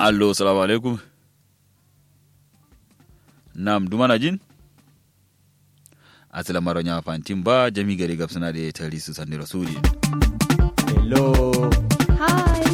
allo salamu alaikum nam dumana jin asila maro nya fantin ba jami gari gab suna da tari su sandi rasuli hello Hi.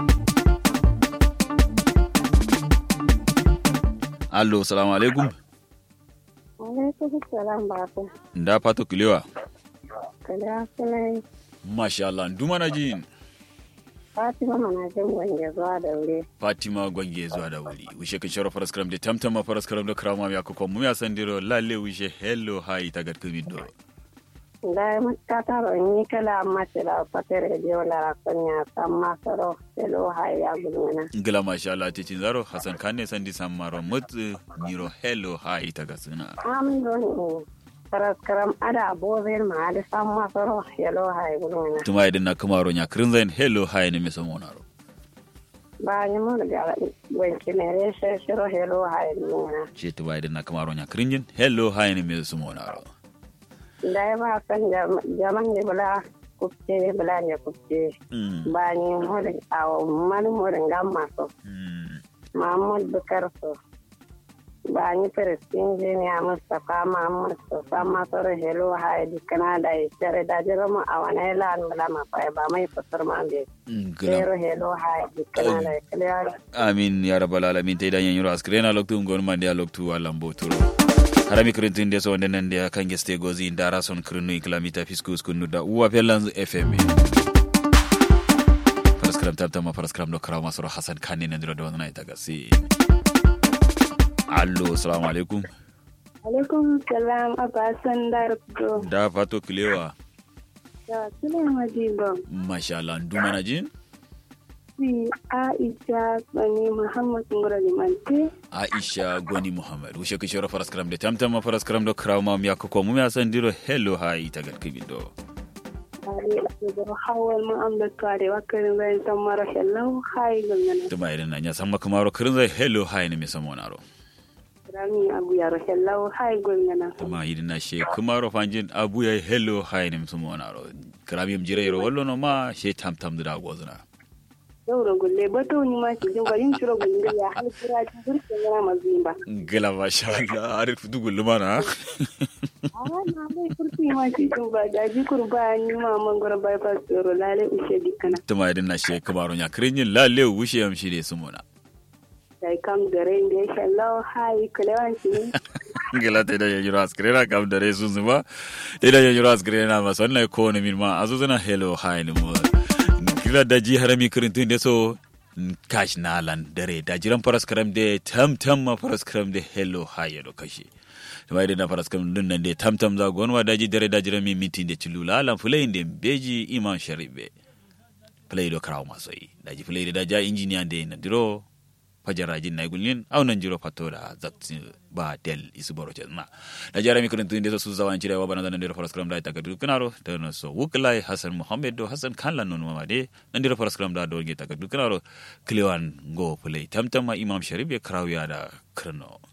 allo salamu alaikum Alaikum salam baba. da fato kilewa Kada sunan masha Allah dumana jin Fatima mana jin wange zuwa da wuri. fatima gwange zuwa da wuri wishe kan shara faras karam da tamtama faras karam da krama ya ko mu ya sandiro lalle wishe hello hi tagat kumido Da mutta taro ni kala amma tira fatere dio la rakonya samma saro selo haya gulmana. ngila masha Allah titin zaro hasan kanne sandi sammaro mut niro hello hi tagat suna Am don faras karam ada bozin ma da samma saro selo haya gulmana. tuma idan na kamaro nya krinzain hello hi ne me samonaro Ba ni mun da wanki ne re she shiro selo haya gulmana. ce tuma idan na kamaro nya krinjin hello hi ne me samonaro Da ba san jaman ne bula kupce bula ne kupce. mm Ba ni modin awo mani modin gamma so. mm Mahmud Bukar so. Ba ni Firistin Jiniya Mustapha Mahmud so. Sama soro helo hai di Canada ya cire da jira mu a wani lan bala ma fa ba mai fasar ma be. ngila Zero helo hai di Canada ya clear. amin ya rabbal alamin tay dan yanyuro askrena loktu ngon mande ya loktu alam boturo harami krintin de so ndenen de kange ste gozi ndara son krinu kilamita fiskus kunu da uwa pelanz fm paraskram tabtama paraskram do krama soro hasan kanni nandiro do na ita gasi allo assalamu alaikum Alaikum salam Abba Sandar Bro. da fato kilewa Da Suleiman Madiba. masha Allah nduma na jin Si Aisha Bani Muhammad Ngura Limante. aisha goni muhammad wushe kishoro paraskram de tamtama paraskram do krama mi yakko mu ya sandiro hello hai tagat kibido Ari da hawal mu amda kare wakarin bayan san mara shallau hai gangana. tuma idan na nya samma kamaro krinzai hello hai ne mi samonaro Rami abu ya shallau hai gangana. tuma idan na she kamaro fanjin abu ya hello hai ne mi samonaro krami mi jire ro wallo no ma she tam tam da gozna Yau da gulle bato ni ma ki jin bayin shiro gulle ya hal kira ji burke yana mazimba. gila masha Allah arif dugul lumana Ah na mai kurti ma ki jin ba da ji kurba ni ma mangoro bypass tsoro lale ushe dikana. tuma idan na she kamaro nya krinjin lalle wushe am shi de sumona Dai kam da rain da shallau hai kulewan shi. gila te da yanyuro askrena kam dare sun zuma te da yanyuro askrena ma sonna ko ne min ma azuzuna hello hi ne mo gila da ji harami kirintun de so kash nalan dare da jiran faras karam de tam tam ma faras karam de hello hi do kashi tuma idan na faras karam dun nan de tam tam za gonwa da ji dare da jiran mi mitin de chilula lan fulai de beji iman sharibe play do kraw masoi da ji play da ja engineer de na diro fajarajin na gulin aunan jiro fato da zakti ba del isu boro na da jara mi kun tun da su zawan cire wa bana da ndiro faras kram da ta gadu kanaro da no so wuklai hasan muhammad do hasan kan lan non mamade ndiro faras kram da do ge ta gadu kanaro kliwan go play tamtama imam sharif ya krawiya da krno